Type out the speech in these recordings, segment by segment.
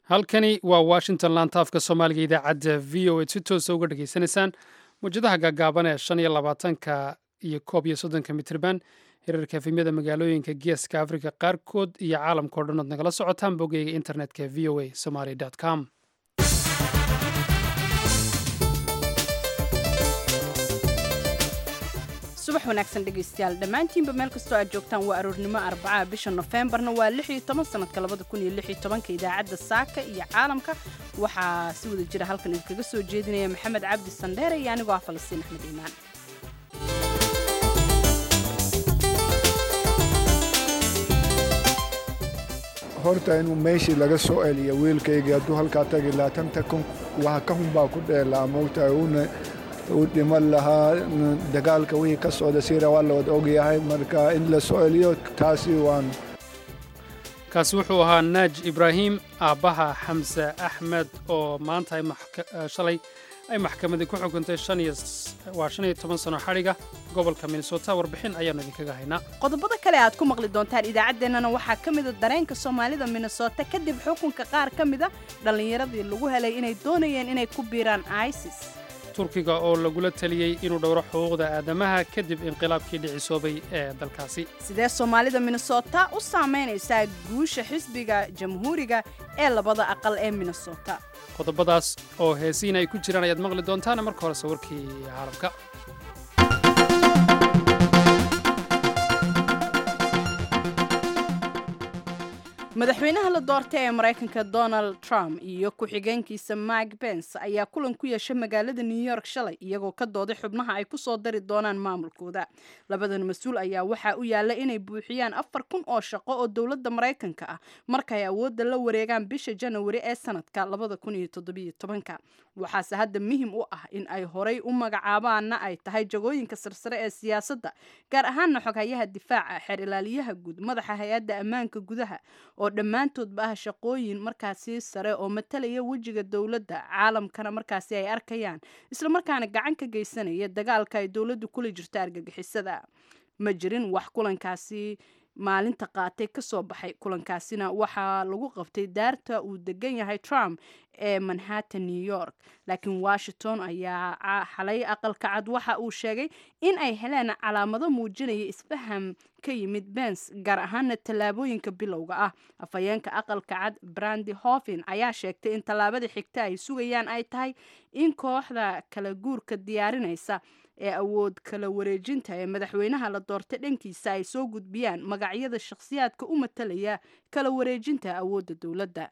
halkani waa washington laantaafka soomaaliga idaacadda v o a si toosa uga dhageysanaysaan mawjadaha gaagaaban ee shan iyo labaatanka iyo koob iyo soddonka mitirban hirarka efemyada magaalooyinka geeska africa qaarkood iyo caalamka o dhan ood nagala socotaan bogeyga internetka v o a somaly com subax wanaagsan dhegaystayaal dhammaantiinba meel kastoo aad joogtaan waa aroornimo arbacaha bisha nofembarna waa lix iyo toban sanadka labada kun iyo lix iyo tobanka idaacadda saaka iyo caalamka waxaa si wada jira halkan idinkaga soo jeedinaya maxamed cabdi sandheere iyo anigoo ah falastiin axmed iimaan horta inuu meeshii laga soo celiya wiilkaygii hadduu halkaa tagi lahaa tanta kun waxa ka hun baa ku dheelaa moogtahay uuna uu dhiman lahaa dagaalka wixii ka socda siira waa la wada ogyahay marka in la soo celiyo taasi waan kaasi wuxuu ahaa naaj ibraahim aabbaha xamse axmed oo maanta shalay ay maxkamadii ku xukuntay waa shan iyo toban sano xadhiga gobolka minnesota warbixin ayaannu idinkaga haynaa qodobada kale aad ku maqli doontaan idaacaddeenana waxaa ka mida dareenka soomaalida minnesota kadib xukunka qaar ka mida dhallinyaradii lagu helay inay doonayeen inay ku biiraan isis turkiga oo lagula taliyey inuu dhowro xuquuqda aadamaha kadib inqilaabkii dhicisoobay ee dalkaasi sidee soomaalida minnesota u saamaynaysaa guusha xisbiga jamhuuriga ee labada aqal ee minnesota qodobadaas oo heesiin ay ku jiraan ayaad maqli doontaan marka hore sawirkii caalamka madaxweynaha la doortay ee maraykanka donald trump iyo ku-xigeenkiisa mike bence ayaa kulan ku yeeshay magaalada new york shalay iyagoo ka dooday xubnaha ay ku soo dari doonaan maamulkooda labadan mas-uul ayaa waxaa u yaalla inay buuxiyaan afar kun oo shaqo oo dowladda maraykanka ah markaay awoodda la wareegaan bisha janawari ee sanadka labada kun iyo toddobiyo tobanka waxaase hadda muhim u ah in ay horay u magacaabaanna ay tahay jagooyinka sarsare ee siyaasadda gaar ahaanna xoghayaha difaaca xeer ilaaliyaha guud madaxa hay-adda ammaanka gudaha oo dhammaantoodba ah shaqooyin markaasi sare oo matalaya wejiga dowladda caalamkana markaasi ay arkayaan islamarkaana gacan ka geysanaya dagaalka ay dowladdu kula jirto argagixisada ma jirin wax kulankaasi maalinta qaatay ka soo baxay kulankaasina waxaa lagu qabtay daarta uu degan yahay trump ee manhattan new york laakiin washington ayaa xalay aqalka cad waxa uu sheegay in ay heleen calaamado muujinaya isfaham ka yimid bens gaar ahaana tallaabooyinka bilowga ah afhayeenka aqalka cad brandi hoffin ayaa sheegtay in tallaabada xigta ay sugayaan ay tahay in kooxda kala guurka diyaarinaysa ee awood kala wareejinta ee madaxweynaha la doortay dhankiisa ay soo gudbiyaan magacyada shakhsiyaadka u matalaya kala wareejinta awoodda dowladda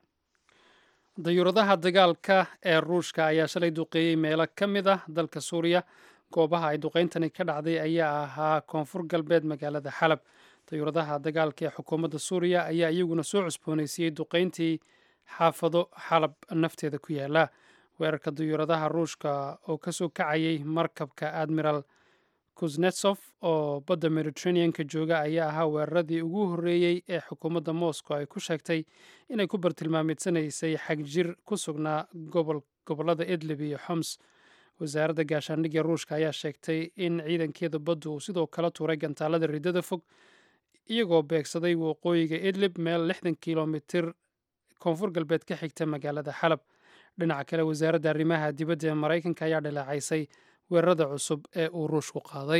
dayuuradaha dagaalka ee ruushka ayaa shalay duqeeyey meelo ka mid ah dalka suuriya goobaha ay duqeyntani ka dhacday ayaa ahaa koonfur galbeed magaalada xalab dayuuradaha dagaalka ee xukuumadda suuriya ayaa iyaguna soo cusboonaysiiyey duqeyntii xaafado xalab nafteeda ku yaala weerarka dayuuradaha ruushka oo kasoo kacayay markabka admiral kuznetsof oo badda mediterraneanka jooga ayaa ahaa weeraradii ugu horreeyey ee xukuumadda moscow ay ku sheegtay inay ku bartilmaameedsanaysay xagjir ku sugnaa gobollada idlib iyo xoms wasaaradda gaashaandhigga ruushka ayaa sheegtay in ciidankeeda baddu uu sidoo kale tuuray gantaalada riddada fog iyagoo beegsaday waqooyiga idlib meel lixdan kilomitir koonfur galbeed ka xigta magaalada xalab dhinaca kale wasaaradda arrimaha dibadda ee maraykanka ayaa dhaleecaysay weerarada cusub ee uu ruushku qaaday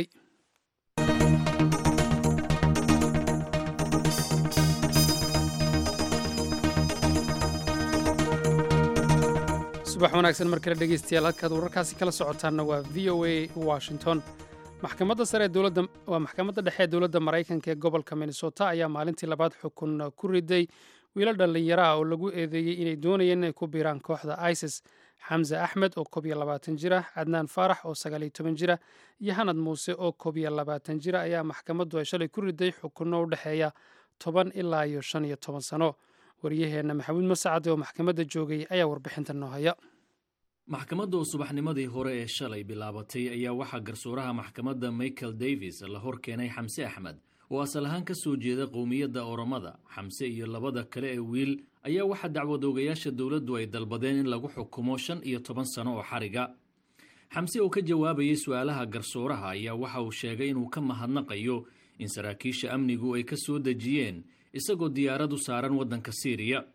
subax wanaagsan mar kale dhegeystayaal halkaad wararkaasi kala socotaanna waa v o a washington maxkamadda sare ee dowladda waa maxkamadda dhexe ee dowladda maraykanka ee gobolka minnesota ayaa maalintii labaad xukun ku riday wiilo dhallinyaro ah oo lagu eedeeyey inay doonayeen inay ku biiraan kooxda isis xamse axmed oo koob iyo labaatan jir ah cadnaan faarax oo sagaal iyo toban jira iyo hanad muuse oo koob iyo labaatan jira ayaa maxkamaddu ay shalay ku riday xukunno u dhexeeya toban ilaa iyo shan iyo toban sano waryaheenna maxamuud masacade oo maxkamadda joogay ayaa warbixinta noo haya maxkamadda oo subaxnimadii hore ee shalay bilaabatay ayaa waxaa garsooraha maxkamadda michael davis la hor keenay xamse axmed oo asal ahaan ka soo jeeda qowmiyadda oromada xamse iyo labada kale ee wiil ayaa waxaa dacwadoogayaasha dowladdu ay dalbadeen in lagu xukumo shan iyo toban sano oo xariga xamse oo ka jawaabayay su-aalaha garsooraha ayaa waxa uu sheegay inuu ka mahadnaqayo in saraakiisha amnigu ay ka soo dejiyeen isagoo diyaaradu saaran waddanka siiriya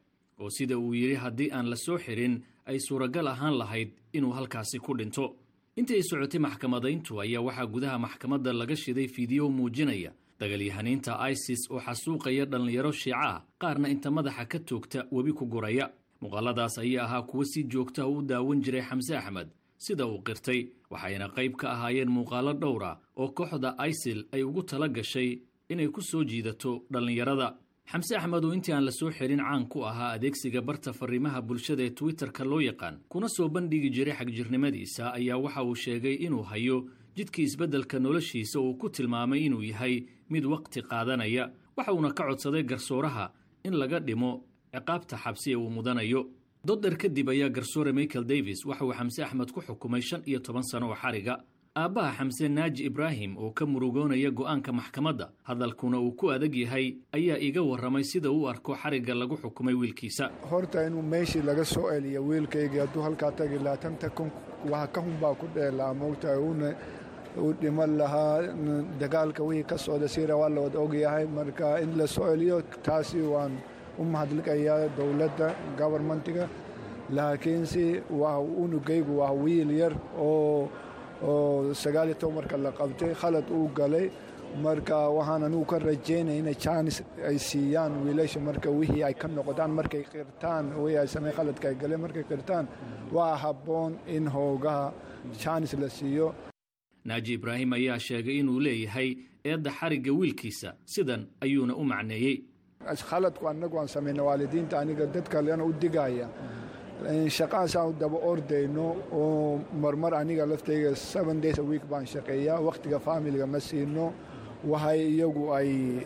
oo sida uu yidhi haddii aan la soo xirin ay suuragal ahaan lahayd inuu halkaasi ku dhinto intii ay socotay maxkamadayntu ayaa waxaa gudaha maxkamadda laga shiday fiidiyo muujinaya dagalyahaniinta isis oo xasuuqaya dhallinyaro shiica ah qaarna inta madaxa ka toogta webi ku guraya muuqaaladaas ayaa ahaa kuwo si joogta u daawan jiray xamse axmed sida uu qirtay waxayna qayb ka ahaayeen muuqaalo dhowra oo kooxda isil ay ugu tala gashay inay ku soo jiidato dhallinyarada xamse axmed oo intii aan la soo xirin caan ku ahaa adeegsiga barta fariimaha bulshada ee twitterka loo yaqaan kuna soo bandhigi jiray xagjirnimadiisa ayaa waxa uu sheegay inuu hayo jidkii isbeddelka noloshiisa uu ku tilmaamay inuu yahay mid waqti qaadanaya waxa uuna ka codsaday garsooraha in laga dhimo ciqaabta xabsi ee uu mudanayo doddher kadib ayaa garsoore michael davis waxa uu xamse axmed ku xukumay shan iyo toban sano oo xariga aabbaha xamse naaji ibraahim oo ka murugoonaya go'aanka maxkamadda hadalkuna uu ku adag yahay ayaa iga warramay sida uu arko xarigga lagu xukumay wiilkiisa horta inuu meeshii laga soo celiya wiilkaygii hadduu halkaa tagi laatanta kun waxa ka hunbaa ku dheelaa moogtahay uuna u dhiman lahaa dagaalka wixii ka socda sira waa la wada ogyahay marka in la soo celiyo taasi waan u mahadliqayaa dowladda gobarmentiga laakiinse waa unugaygu waa wiil yar oo oo sagaaliyo toban marka la qabtay khalad uu galay marka waxaan anigu ka rajaynaya inay jaanis ay siiyaan wiilasha marka wixii ay ka noqdaan markay qirtaan wixii ay samey khaladka ay galeen markay qirtaan waa habboon in hoogaha jaanis la siiyo naaji ibraahim ayaa sheegay inuu leeyahay eedda xarigga wiilkiisa sidan ayuuna u macneeyey khaladku annagu aan samayna waalidiinta aniga dad kalena u digaya shaqahaasaan u daba ordayno oo marmar aniga laftayga seven days a week baan shaqeeyaa wakhtiga faamiliga ma siino waxay iyagu ay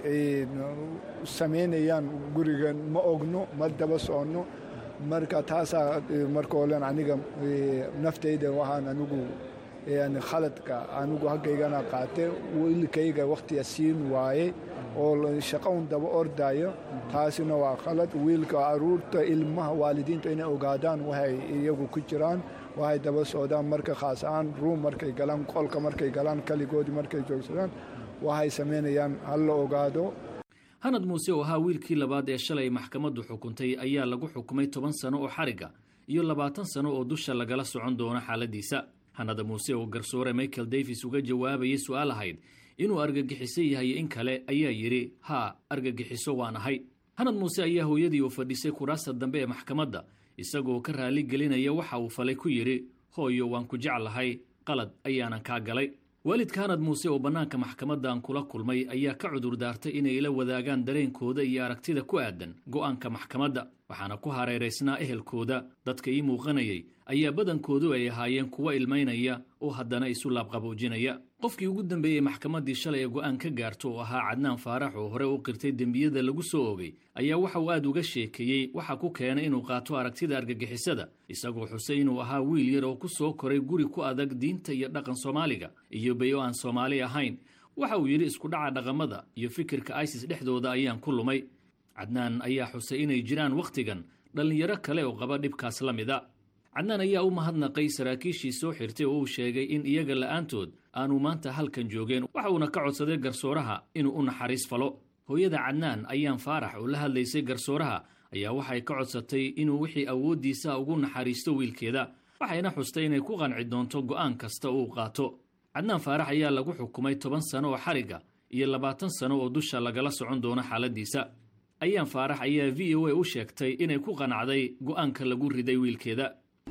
samaynayaan guriga ma ogno ma daba soconno marka taasaa marka olen aniga naftayda waxaan anigu khaladka anigu haggaygana qaatay wiilkayga wakhtiga siin waaye oo shaqo un daba ordayo taasina waa khalad wiilka caruurta ilmaha waalidiinta inay ogaadaan waxay iyagu ku jiraan waxay daba socdaan marka khaas ahaan ruum markay galaan qolka markay galaan kaligoodii markay joogsadaan waxay samaynayaan ha la ogaado hanad muuse oo ahaa wiilkii labaad ee shalay maxkamaddu xukuntay ayaa lagu xukumay toban sano oo xarigga iyo labaatan sano oo dusha lagala socon doono xaaladiisa hanada muuse oo garsoore michael davis uga jawaabayay su'aal ahayd inuu argagixiso yahay in kale ayaa yidhi haa argagixiso waan ahay hanad muuse ayaa hooyadii u fadhisay kuraasta dambe ee maxkamadda isagoo ka raali gelinaya waxa uu falay ku yidhi hooyo waan ku jeclahay qalad ayaanan kaa galay waalidka hanad muuse oo bannaanka maxkamaddan kula kulmay ayaa ka cudur daartay inay ila wadaagaan dareenkooda iyo aragtida ku aadan go'aanka maxkamadda waxaana ku hareeraysnaa ehelkooda dadka ii muuqanayay ayaa badankoodu ay ahaayeen kuwa ilmaynaya oo haddana isu laabqaboojinaya qofkii ugu dambeeyey maxkamaddii shalay ee go'aan ka gaarto oo ahaa cadnaan faarax oo hore u qirtay dembiyada lagu soo ogay ayaa waxa uu aad uga sheekeeyey waxa ku keenay inuu qaato aragtida argagixisada isagoo xusay inuu ahaa wiil yar oo ku soo koray guri ku adag diinta iyo dhaqan soomaaliga iyo bay o aan soomaali ahayn waxa uu yidhi isku dhaca dhaqamada iyo fikirka isis dhexdooda ayaan ku lumay cadnaan ayaa xusay inay jiraan wakhtigan dhallinyaro kale oo qaba dhibkaas la mida cadnaan ayaa u mahadnaqay saraakiishii soo xirtay oo uu sheegay in iyaga la'aantood aanu maanta halkan joogeen waxa uuna ka codsaday garsooraha inuu u naxariis falo hooyada cadnaan ayaan faarax oo la hadlaysay garsooraha ayaa waxay ka codsatay inuu wixii awooddiisa ugu naxariisto wiilkeeda waxayna xustay inay ku qanci doonto go'aan kasta uu qaato cadnaan faarax ayaa lagu xukumay toban sano oo xarigga iyo labaatan sano oo dusha lagala socon doono xaaladiisa ayaan faarax ayaa v o a u sheegtay inay ku qanacday go'aanka lagu riday wiilkeeda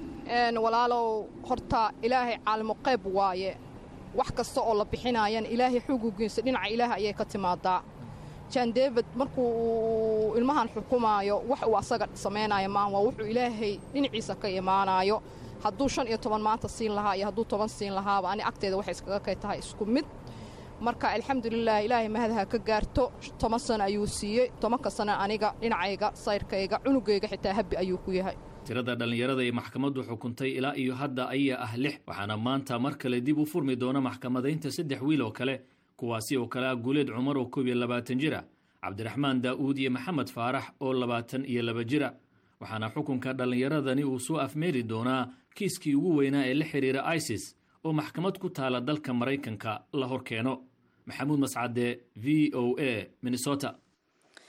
walaalow horta ilaahay caalimo qayb waaye wax kasta oo la bixinaayana ilaahay xugugiisa dhinaca ilaahay ayay ka timaadaa jan david markuu uu ilmahan xukumaayo wax uu asaga samaynaayo maan waa wuxuu ilaahay dhinaciisa ka imaanaayo hadduu shan iyo toban maanta siin lahaa iyo hadduu toban siin lahaaba ani agteeda waxay iskaga kay tahay isku mid marka alxamdulilah ilaahay mahadaha ka gaarto toban sano ayuu siiyey tobanka sano aniga dhinacayga sayrkayga cunugayga xitaa habbi ayuu ku yahay tirada dhallinyarada ee maxkamaddu xukuntay ilaa iyo hadda ayaa ah lix waxaana maanta mar kale dib u furmi doona maxkamadaynta saddex wiil oo kale kuwaasi oo kale ah guuleed cumar oo koob iyo labaatan jira cabdiraxmaan daa'uud iyo maxamed faarax oo labaatan iyo laba jira waxaana xukunka dhallinyaradani uu soo afmeeri doonaa kiiskii ugu weynaa ee la xidhiira isis oo maxkamad ku taala dalka maraykanka la hor keeno maxamuud mascade v o a minnesota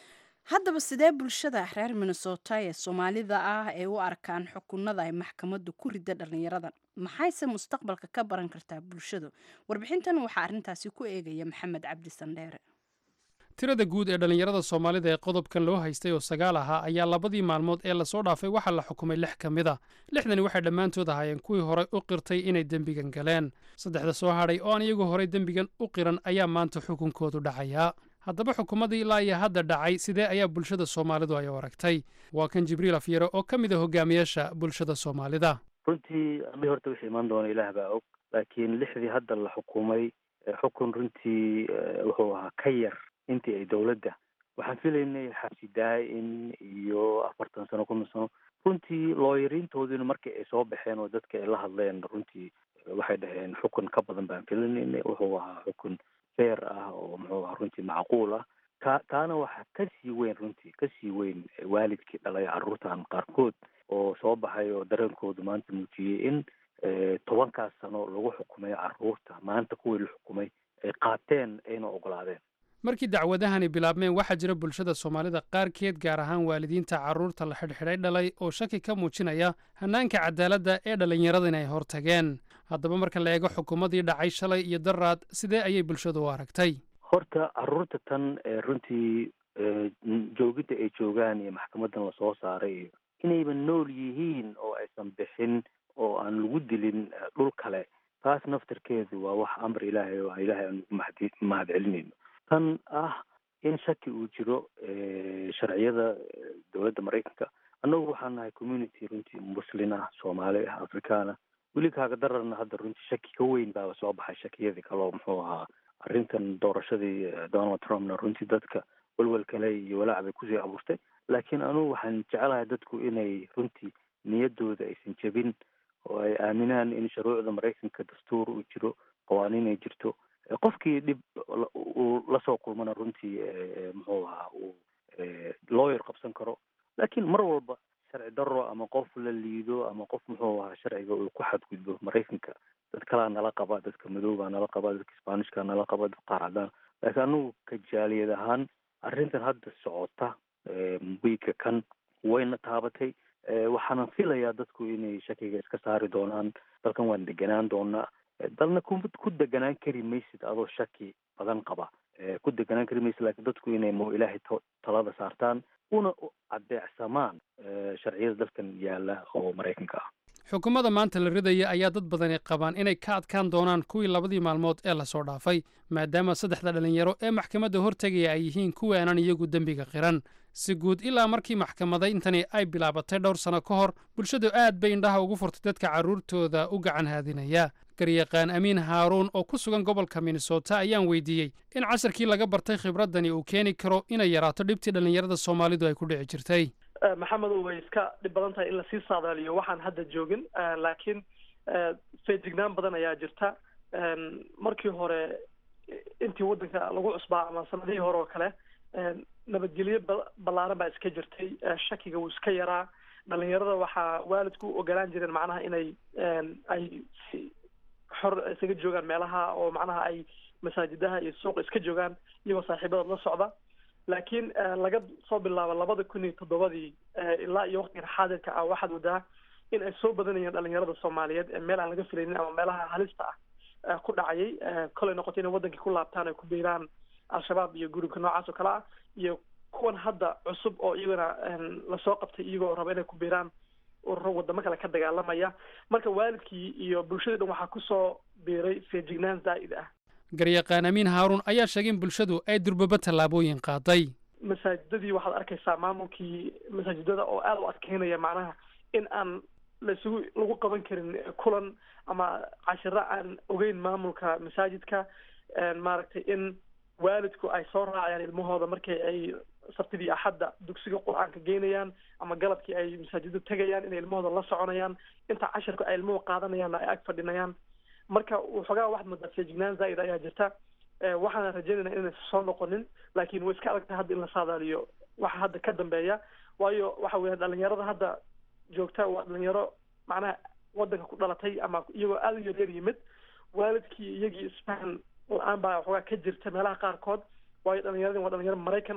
haddaba sidee bulshada reer minnesota ee soomaalida ah ay u arkaan xukunada ay maxkamaddu ku rida dhallinyaradan maxayse mustaqbalka ka baran kartaa bulshadu warbixintan waxaa arrintaasi ku eegaya maxamed cabdi sandheere tirada guud ee dhallinyarada soomaalida ee qodobkan loo haystay oo sagaal ahaa ayaa labadii maalmood ee lasoo dhaafay waxaa la xukumay lix ka mid a lixdani waxay dhammaantood ahaayeen kuwii horey u qirtay inay dembigan galeen saddexda soo hadhay oo aan iyagu horey dembigan u qiran ayaa maanta xukunkoodu dhacayaa haddaba xukuumadii ilaa iyo hadda dhacay sidee ayaa bulshada soomaalidu ay u aragtay waa kan jibriil afyare oo ka mid a hogaamiyaasha bulshada soomaalida runtii ami horta wixii imaan doona ilaah baa og laakiin lixdii hadda la xukumay xukun runtii wuxuu ahaa ka yar intii ay dowladda waxaan filaynay xabsi daa-in iyo afartan sano konton sano runtii looyariintoodiina markii ay soo baxeen oo dadka ay la hadleen runtii waxay dhaheen xukun ka badan baan filanaynay wuxuu ahaa xukun feer ah oo muxuu ahaa runtii macquul ah ka taana waxaa kasii weyn runtii kasii weyn waalidkii dhalay carruurtan qaarkood oo soo baxay oo dareenkoodu maanta muujiyey in tobankaas sano lagu xukumay carruurta maanta kuwii la xukumay ay qaateen ayna ogolaadeen markii dacwadahani bilaabmeen waxaa jira bulshada soomaalida qaarkeed gaar ahaan waalidiinta carruurta la xidhxidhay dhalay oo shaki ka muujinaya hannaanka cadaaladda ee dhallinyarada inay hortageen haddaba marka la eego xukuumadii dhacay shalay iyo daraad sidee ayay bulshadu u aragtay horta carruurta tan runtii joogidda ay joogaan iyo maxkamadan lasoo saaray iyo inayba nool yihiin oo aysan bixin oo aan lagu dilin dhul kale taas naftarkeedu waa wax amar ilaahay oo ilaahay aan ugu mahad mahad celinayno tan ah in shaki uu jiro sharciyada dowladda maraykanka annagu waxaan nahay community runtii muslin ah soomaali ah afrikaan ah weli kaaga dararna hadda runtii shaki ka weyn baaba soo baxay shakiyadii kaloo muxuu ahaa arrintan doorashadii donald trumpna runtii dadka welwel kale iyo walaac bay kusii abuurtay laakiin anugu waxaan jecelahay dadku inay runtii niyaddooda aysan jebin oo ay aaminaan in shuruucda maraykanka dastuur uu jiro qawaaniin ay jirto qofkii dhib uu lasoo kulmana runtii muxuu ahaa uu lawyer qabsan karo laakiin mar walba sharci daro ama qof la liido ama qof muxuu ahaa sharciga uu ku xadgudbo maraykanka dad kalaa nala qaba dadka madoobaa nala qaba dadka spanishka nala qaba dad qaar cadaan laakiin anugu ka jaaliyad ahaan arrintan hadda socota wiika kan wayna taabatay waxaana filayaa dadku inay shakiga iska saari doonaan dalkan waan deganaan doonaa dalna ku ku deganaan kari maysid adoo shaki badan qaba ku deganaan kari maysid laakiin dadku inay mo ilaahay talada saartaan una adeecsamaan sharciyada dalkan yaala oo maraykanka ah xukuumadda maanta la ridaya ayaa dad badani qabaan inay ka adkaan doonaan kuwii labadii maalmood ee lasoo dhaafay maadaama saddexda dhallinyaro ee maxkamadda hortegaya ay yihiin kuwii aanan iyagu dembiga qiran si guud ilaa markii maxkamadayntani ay bilaabatay dhowr sano ka hor bulshadu aad bay indhaha ugu furtay dadka carruurtooda u gacan haadinaya garyaqaan amiin haaruun oo ku sugan gobolka minnesota ayaan weydiiyey in casharkii laga bartay khibraddani uu keeni karo inay yaraato dhibtii dhallinyarada soomaalidu ay ku dhici jirtay maxamedow way iska dhib badan tahay in lasii saadaaliyo waxaan hadda joogin laakiin feejignaan badan ayaa jirta markii hore intii waddanka lagu cusbaa ama sanadihii hore oo kale nabadgelyo ballaaran baa iska jirtay shakiga wuu iska yaraa dhalinyarada waxaa waalidku u ogolaan jireen macnaha inay ay si xor isaga joogaan meelaha oo macnaha ay masaajidaha iyo suuqa iska joogaan iyagoo saaxiibadood la socda laakiin laga soo bilaabo labada kun iyo toddobadii ilaa iyo waqtigan xaadirka ah waxaad wadaa in ay soo badanayeen dhalinyarada soomaaliyeed ee meel aan laga filaynin ama meelaha halista ah ku dhacayay kolay noqotay inay wadankii ku laabtaan ay ku biiraan al-shabaab iyo gurubka noocaas oo kale ah iyo kuwan hadda cusub oo iyagana lasoo qabtay iyagoo raba inay ku biiraan ururo wadamo kale ka dagaalamaya marka waalidkii iyo bulshadii dhan waxaa kusoo biiray feejignaan zaa'id ah garyaqaan amiin haaruun ayaa sheegay in bulshadu ay durbaba tallaabooyin qaaday masaajidadii waxaad arkaysaa maamulkii masaajidada oo aada u adkeynaya macnaha in aan laisugu lagu qaban karin kulan ama cashiro aan ogeyn maamulka masaajidka maaragtay in waalidku ay soo raacayaan ilmahooda markii ay sabtidii axadda dugsiga qur-aanka geynayaan ama galabkii ay masaajida tegayaan inay ilmahooda la soconayaan inta cashirka ay ilmuhu qaadanayaanna ay ag fadhinayaan marka waxoogaa waxaad moodaa feejignaan zaa'id ayaa jirta waxaana rajaynayna inaysan soo noqonin laakiin way iska adagtahay hadda in la saadaaliyo waxa hadda ka dambeeya waayo waxa weya dhalinyarada hadda joogta waa dhalinyaro macnaha wadanka ku dhalatay ama iyagoo aada u yaryar yimid waalidkii iyagii isfahan la-aan baa waxoogaa ka jirta meelaha qaarkood waayo dhalinyaradin waa dhalinyaro maraykan ah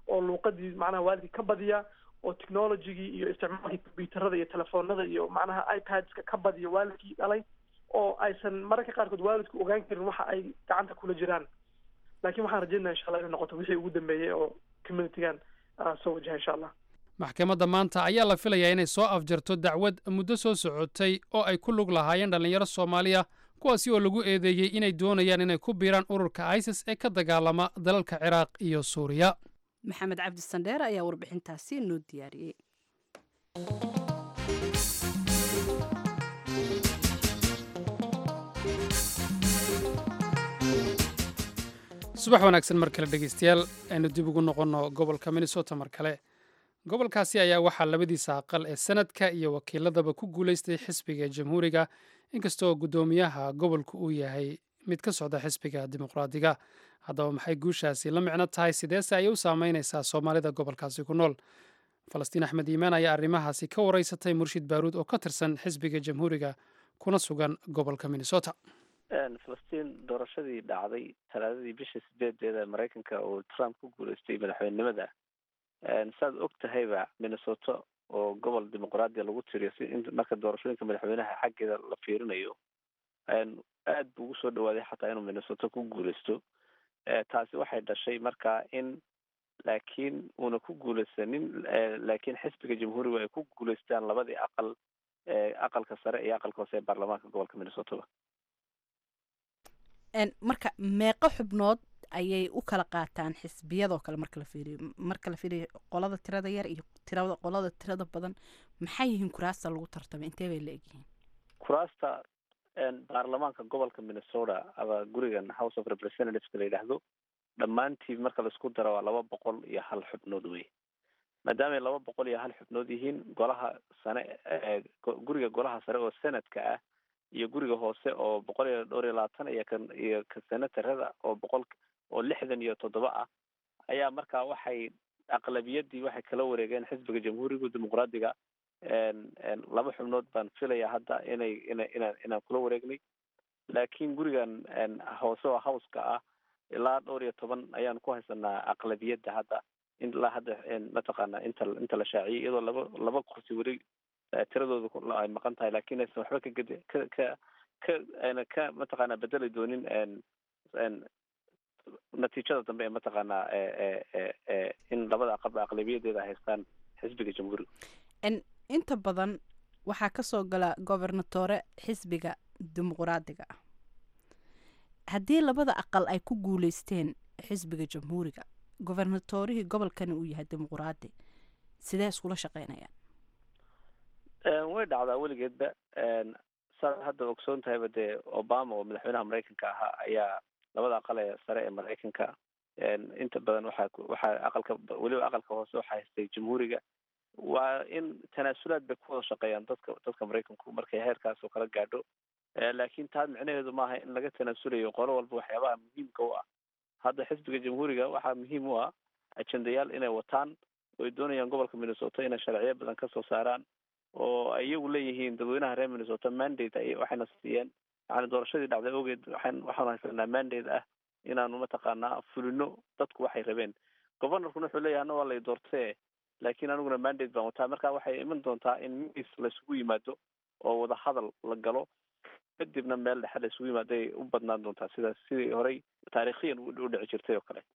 oo luuqadii macnaha waalidkii ka badiya oo technologygii iyo isticmaalkii combyuutarada iyo telefoonada iyo macnaha ipadska ka badiya waalidkii dhalay oo aysan mararka qaarkood waalidku ogaan karin waxa ay gacanta kula jiraan laakiin waxaan rajeynaya insha allah inay noqoto wixii ugu dambeeyey oo communitygan soo wajaha insha allah maxkamadda maanta ayaa la filayaa inay soo afjarto dacwad muddo soo socotay oo ay ku lug lahaayeen dhallinyaro soomaaliya kuwaasi oo lagu eedeeyey inay doonayaan inay ku biiraan ururka isis ee ka dagaalama dalalka ciraaq iyo suuriya maxamed cabdi sandheer ayaa warbixintaasi noo diyaariyey subax wanaagsan mar kale dhegeystayaal aynu dib ugu noqonno gobolka minnesota mar kale gobolkaasi ayaa waxaa labadiisa aqal ee sanadka iyo wakiiladaba ku guulaystay xisbiga jamhuuriga inkastoo guddoomiyaha gobolku uu yahay mid ka socda xisbiga dimuqraadiga haddaba maxay guushaasi la micno tahay sideese ayay u saameynaysaa soomaalida gobolkaasi ku nool falastiin axmed iimaan ayaa arrimahaasi ka wareysatay murshid baaruud oo ka tirsan xisbiga jamhuuriga kuna sugan gobolka minnesota falastiin doorashadii dhacday talaadadii bishii sideedeeda maraykanka oo trump ku guuleystay madaxweynenimada saad og tahayba minnesota oo gobol dimuqraadiya lagu tiriyo si in marka doorashooyinka madaxweynaha xaggeeda la fiirinayo aad buu ugu soo dhawaaday xataa inuu minnesota ku guuleysto taasi waxay dhashay marka in laakiin uuna ku guuleysanin laakiin xisbiga jamhuuriga ay ku guuleystaan labadii aqal aqalka sare iyo aqalka hoose ee baarlamaanka gobolka minnesotaba marka meeqo xubnood ayay u kala qaataan xisbiyadoo kale marka la fiiriyo marka la fiiriyo qolada tirada yar iyo tirada qolada tirada badan maxay yihiin kuraasta lagu tartamay intee bay la egyihiin kuraasta baarlamaanka gobolka minnesota ama gurigan house of representativeska la yidhaahdo dhammaantii marka laisku daro waa laba boqol iyo hal xubnood wey maadaamay laba boqol iyo hal xubnood yihiin golaha sane guriga golaha sare oo senadka ah iyo guriga hoose oo boqol iyo dhowr iyo labaatan iyo kan iyo ka senatarada oo boqol oo lixdan iyo toddoba ah ayaa markaa waxay aqlabiyadii waxay kala wareegeen xisbiga jamhuuriga dimuqraadiga laba xubnood baan filaya hadda inay ina inaan inaan kula wareegnay laakiin gurigan hoose oo howska ah ilaa dhowr iyo toban ayaan ku haysanaa aqlabiyadda hadda ilaa hadda mataqaana inta inta la shaaciyay iyadoo laba laba kursi weli tiradooda ay maqan tahay lakin aysan waxba ka ged ka ka ka ayna ka mataqaana bedeli doonin natiijada dambe ee mataqaanaa in labada aqalba aqlabiyadeeda haystaan xisbiga jamhuuriga inta badan waxaa kasoo gala gobernatore xisbiga dimuqraadiga ah haddii labada aqal ay ku guuleysteen xisbiga jamhuuriga gobernatorihii gobolkani uu yahay dimuqraadi sidee iskula shaqeynayaan way dhacdaa weligeedba saad hadda ogsoon tahayba dee obama oo madaxweynaha maraykanka ahaa ayaa labada aqal ee sare ee maraykanka inta badan waxaa waxaa aqalka weliba aqalka hoose waxaa haystay jamhuuriga waa in tanaasulaad bay ku wada shaqeeyaan dadka dadka maraykanku markay heerkaas oo kala gaadho laakiin taa micnaheedu maaha in laga tanaasulayo qolo walba waxyaabaha muhiimka u ah hadda xisbiga jamhuuriga waxaa muhiim u ah ajendayaal inay wataan oo ay doonayaan gobolka minnesota inay sharciyo badan kasoo saaraan oo ay iyagu leeyihiin dadweynaha reer minnesota mandate ay waxayna siiyeen yani doorashadii dhacday ogeed waxaan waxaanu haysanaa mandate ah inaanu mataqaanaa fulino dadku waxay rabeen governorkuna wuxuu leeyahay ana waa lay doortee laakiin aniguna mandate baan wataa marka waxay iman doontaa in miis laisugu yimaado oo wada hadal la galo kadibna meel dhexe la isugu yimaado ay u badnaan doontaa sidaas sidii horey taariikhiyan u dhici jirtay oo kale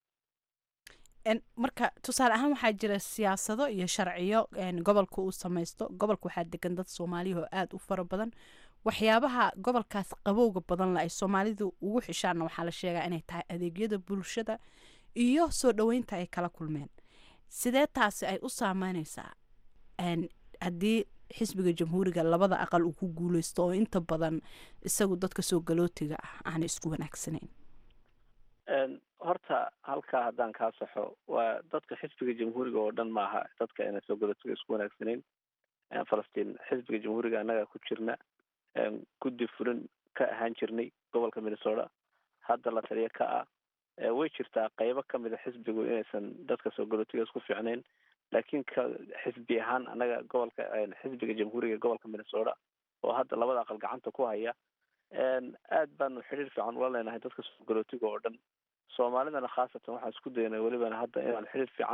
marka tusaale ahaan waxaa jira siyaasado iyo sharciyo gobolka uu samaysto gobolka waxaa degan dad soomaaliya oo aada u fara badan waxyaabaha gobolkaas qabowga badan la ay soomaalidu ugu xishaanna waxaa la sheegaa inay tahay adeegyada bulshada iyo soo dhoweynta ay kala kulmeen sidee taasi ay u saameyneysaa haddii xisbiga jamhuuriga labada aqal uu ku guuleysto oo inta badan isagu dadka soo galootiga ah aanay isku wanaagsanayn horta halkaa haddaan kaa saxo waa dadka xisbiga jamhuuriga oo dhan maaha dadka ayna soo galootiga isku wanaagsanayn falastiin xisbiga jamhuuriga annaga ku jirna guddi fulin ka ahaan jirnay gobolka minnesota hadda la taliya ka ah way jirtaa qeybo kamid a xisbigu inaysan dadka soo galootiga isku fiicnayn laakiin ka xisbi ahaan annaga gobolka xisbiga jamhuuriga gobolka minnesota oo hadda labada aqal gacanta ku haya aad baanu xidhiir fiican ula leenahay dadka soo galootiga oo dhan soomaalidana khaasatan waxaan isku daynay welibana hadda inaan xidhiir fiican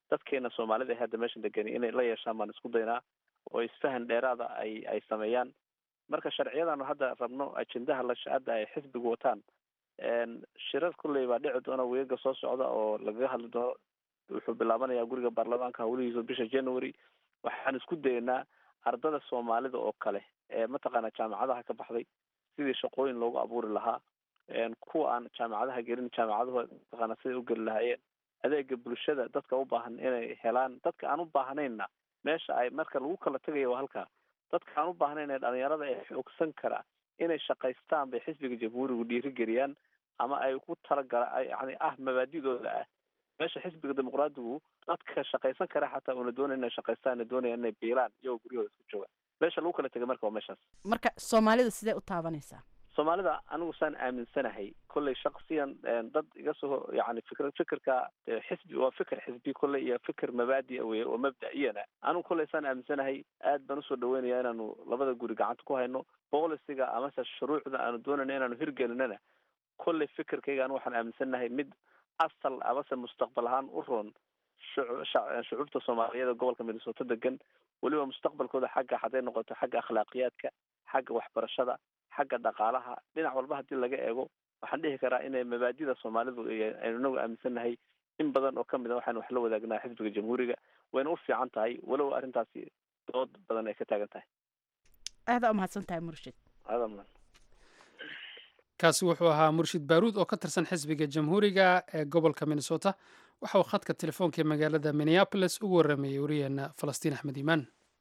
dadkeena soomaalida ee hadda meeshan degani inay la yeeshaan baan isku daynaa oo isfahan dheeraada ay ay sameeyaan marka sharciyadan hadda rabno ajendaha la hadda ay xisbigu wataan shirar kulley baa dhici doona weega soo socda oo lagaga hadli doono wuxuu bilaabanayaa guriga baarlamaanka hawlihiisa bisha january waxaan isku daynaa ardada soomaalida oo kale ee mataqaana jaamacadaha ka baxday sidii shaqooyin loogu abuuri lahaa kuwa aan jaamacadaha gelin jaamacadahooda mataqaana siday u geli lahaayeen adeega bulshada dadka u baahan inay helaan dadka aan u baahnayna meesha ay marka lagu kala tegayo waa halkaa dadka aan u baahnayn ee dhalinyarada ee xoogsan kara inay shaqaystaan bay xisbiga jamhuurigu dhiirigeliyaan ama ay ku talagala yani ah mabaadidooda ah meesha xisbiga dimuqraadigu dadka shaqaysan kara xataa una doonay inay shaqaystaan doonaya inay biilaan iyagoo guryahooda isku jooga meesha lagu kala tegay marka waa meeshaas marka soomaalida sidee u taabanaysaa soomaalida anigu saan aaminsanahay kolley shaksiyan dad iga soo yani fikr fikirka xisbi waa fikir xisbi kolley iyo fikir mabaadi weye oo mabda-iyana anigu kolley saan aaminsanahay aad baan usoo dhaweynaya inaanu labada guri gacanta ku hayno boolisiga amase shuruucda aanu doonayna inaanu hirgelinana kolley fikirkayga anigu waxaan aaminsanahay mid asal amase mustaqbal ahaan u roon shucuubta soomaaliyeed gobolka minnesota degan weliba mustaqbalkooda xagga hadday noqoto xagga akhlaaqiyaadka xagga waxbarashada xagga dhaqaalaha dhinac walba haddii laga eego waxaan dhihi karaa inay mabaadida soomaalidu aynu inagu aaminsannahay in badan oo kamid a waxaynu wax la wadaagnaa xisbiga jamhuuriga wayna u fiican tahay walow arrintaasi dood badan ay ka taagan tahay aadaa umahadsan tahay murshid aadaa mudan kaasi wuxuu ahaa murshid baaruud oo ka tirsan xisbiga jamhuuriga ee gobolka minnesota waxa uu khadka telefoonka ee magaalada minneapolis ugu warramayey wariyeena falastiin axmed iimaan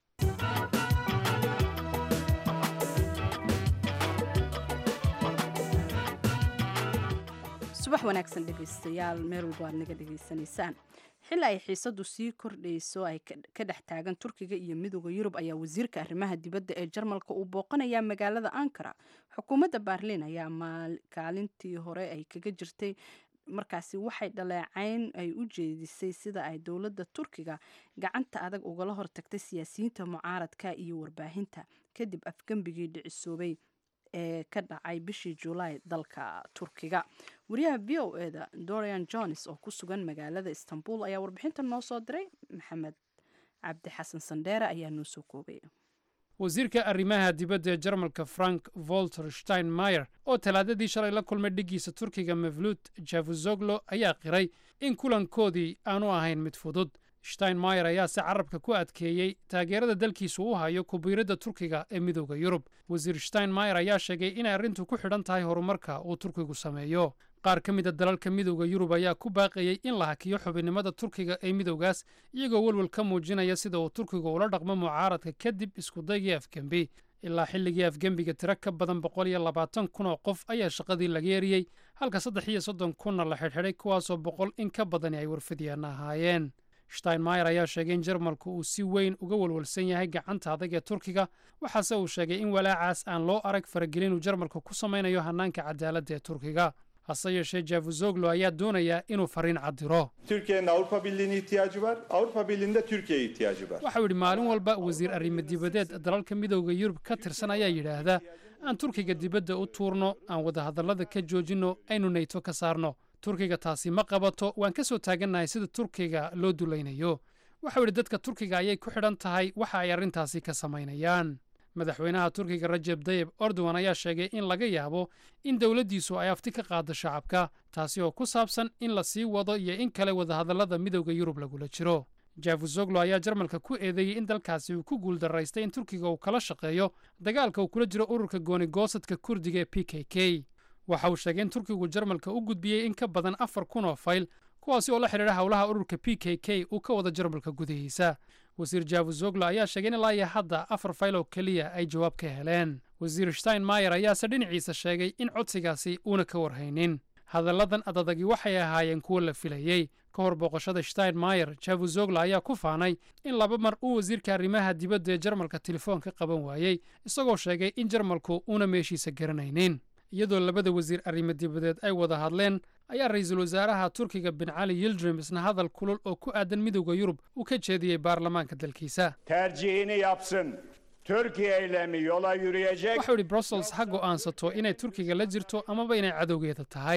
subax wanaagsan dhegaystayaal meel walba aad naga dhegaysanaysaan xili ay xiisadu sii kordhayso ay ka dhex taagan turkiga iyo midooda yurub ayaa wasiirka arrimaha dibadda ee jarmalka uu booqanayaa magaalada ankara xukuumadda baarliin ayaa kaalintii hore ay kaga jirtay markaasi waxay dhaleecayn ay u jeedisay sida ay dowladda turkiga gacanta adag ugala hortagtay siyaasiyiinta mucaaradka iyo warbaahinta kadib afgembigii dhicisoobay ee ka dhacay bishii julaay dalka turkiga wariyaha v o eda dorian jones oo ku sugan magaalada istanbul ayaa warbixinta noo soo diray maxamed cabdi xasan sandheere ayaa noo soo koobay wasiirka arrimaha dibadda ee jarmalka frank volter steinmeyer oo talaadadii shalay la kulmay dhiggiisa turkiga mevlut javuzoglo ayaa qiray in kulankoodii aanu ahayn mid fudud steinmeyer ayaa si carabka ku adkeeyey taageerada dalkiisu u hayo kubiiradda turkiga ee midooda yurub wasiir steinmeyer ayaa sheegay inay arrintu ku xidhan tahay horumarka uu turkigu sameeyo qaar ka mid a dalalka midooda yurub ayaa ku baaqayey in la hakiyo xubinnimada turkiga ee midowgaas iyagoo welwel ka muujinaya sida uu turkigu ula dhaqmo mucaaradka kadib iskudaygii afgembi ilaa xilligii afgembiga tiro ka badan boqol iyo labaatan kun oo qof ayaa shaqadii laga eriyey halka saddex iyo soddon kunna la xidhxidhay kuwaasoo boqol in ka badani ay warfidyaana ahaayeen steinmeyer ayaa sheegay in jarmalku uu si weyn uga walwalsan yahay gacanta adag ee turkiga waxaase uu sheegay in walaacaas aan loo arag faragelin uu jarmalku ku samaynayo hannaanka cadaaladda ee turkiga hase yeeshee javuzoglo ayaa doonaya inuu fariin caddiro Türkiye'nin Avrupa Birliği'ne ihtiyacı var. Avrupa Birliği'nin de Türkiye'ye ihtiyacı var. waxau yidhi maalin walba wasiir arrimo dibadeed dalalka midowda yurub ka tirsan ayaa yidhaahda aan turkiga dibadda u tuurno aan wadahadallada ka joojinno aynu nayto ka saarno turkiga taasi ma qabato waan ka soo taagannahay sida turkiga loo dulaynayo waxau yidhi dadka turkiga ayay ku xidhan tahay waxa ay arrintaasi ka samaynayaan madaxweynaha turkiga rajeb dayeb erdogan ayaa sheegay in laga yaabo in dowladdiisu ay afti ka qaaddo shacabka taasi oo ku saabsan in la sii wado iyo in kale wadahadallada midowda yurub lagula jiro javuzoglo ayaa jarmalka ku eedeeyey in dalkaasi uu ku guuldaraystay in turkiga uu kala shaqeeyo dagaalka uu kula jiro ururka goonigoosadka kurdiga ee p k k waxa uu sheegay in turkigu jarmalka u gudbiyey in ka badan afar kun oo fayl kuwaasi oo la xidhiidha howlaha ururka p k k uu ka wada jarmalka gudihiisa wasiir javuzoglo ayaa sheegay in ilaa iyo hadda afar fayl oo keliya ay jawaab ka heleen wasiir steinmeyer ayaase dhinaciisa sheegay in codsigaasi uuna ka warhaynin hadalladan adadagi waxay ahaayeen kuwo la filayey ka hor booqashada steinmeyer javuzoglo ayaa ku faanay in laba mar uu wasiirka arrimaha dibadda ee jarmalka telefoon ka qaban waayey isagoo sheegay in jarmalku uuna meeshiisa garanaynin iyadoo labada wasiir arrimo dibadeed ay wada hadleen ayaa ra-iisul wasaaraha turkiga bin cali yildrim isna hadal kulul oo ku aadan midowda yurub uu ka jeediyey baarlamaanka dalkiisa tercihini yapsın. Türkiye ile mi yola yürüyecek? waxau yidhi brussels ha go'aansato inay turkiga la jirto amaba inay cadowgeeda tahay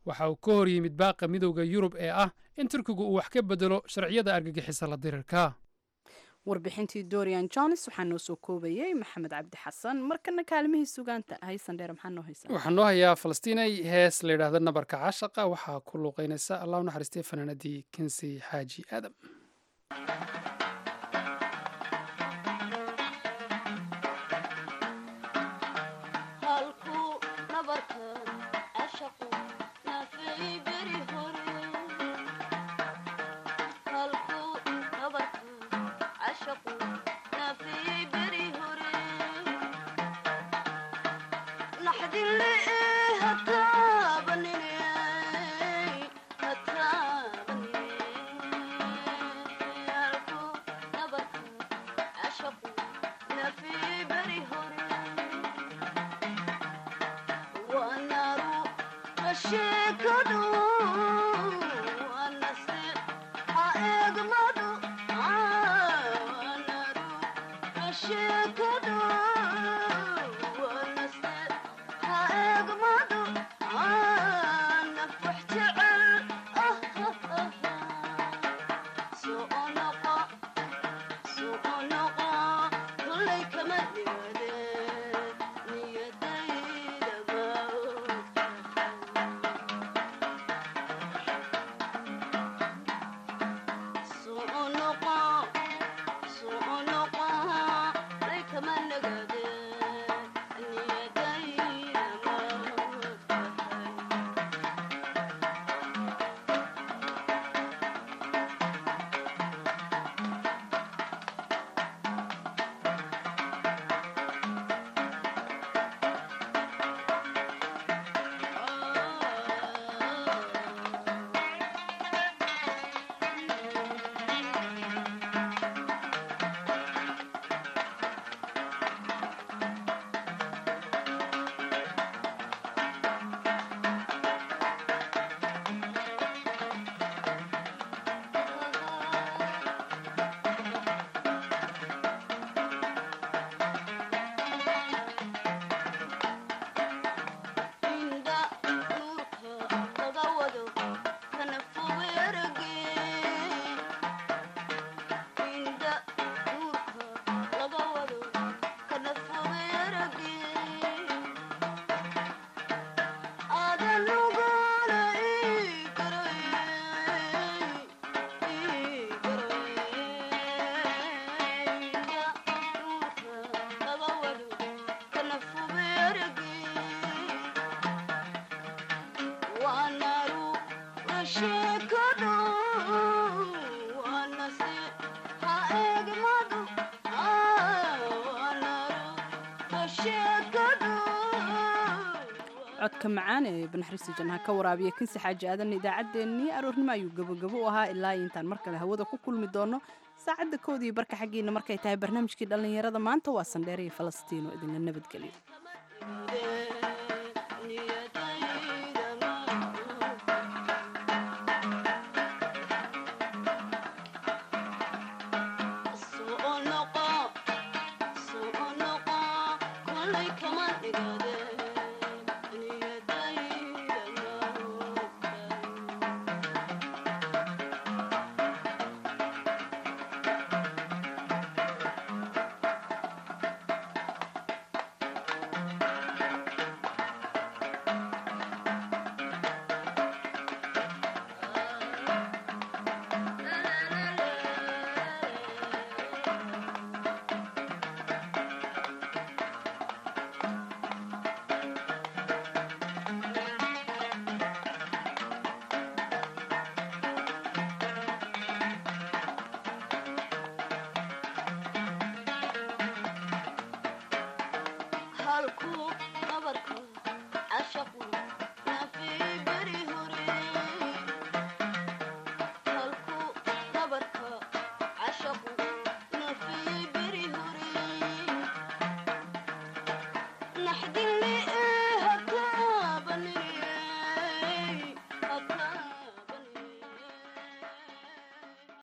waxa uu ka hor yimid baaqa midowda yurub ee ah in turkigu uu wax ka bedelo sharciyada argagixisa la dirirka warbixintii dorian jones waxaa noo soo koobayay maxamed cabdi xasan markana kaalimihii sugaanta haysan dheer maxaa noo haysa waxaa noo hayaa falastiinay hees la yidhaahda nabarka cashaqa waxaa ku luuqeynaysa allah u naxariistay fanaanadii kensi xaaji aadam codka macaan ee banaxriista jannaha ka waraabiya kinsi xaaji aadan idaacaddeenii aroornimo ayuu gabogabo u ahaa ilaa intaan mar kale hawada ku kulmi doono saacadda koodii barka xaggiina markay tahay barnaamijkii dhallinyarada maanta waa sandheer iyo falastiino idinla nabadgelyo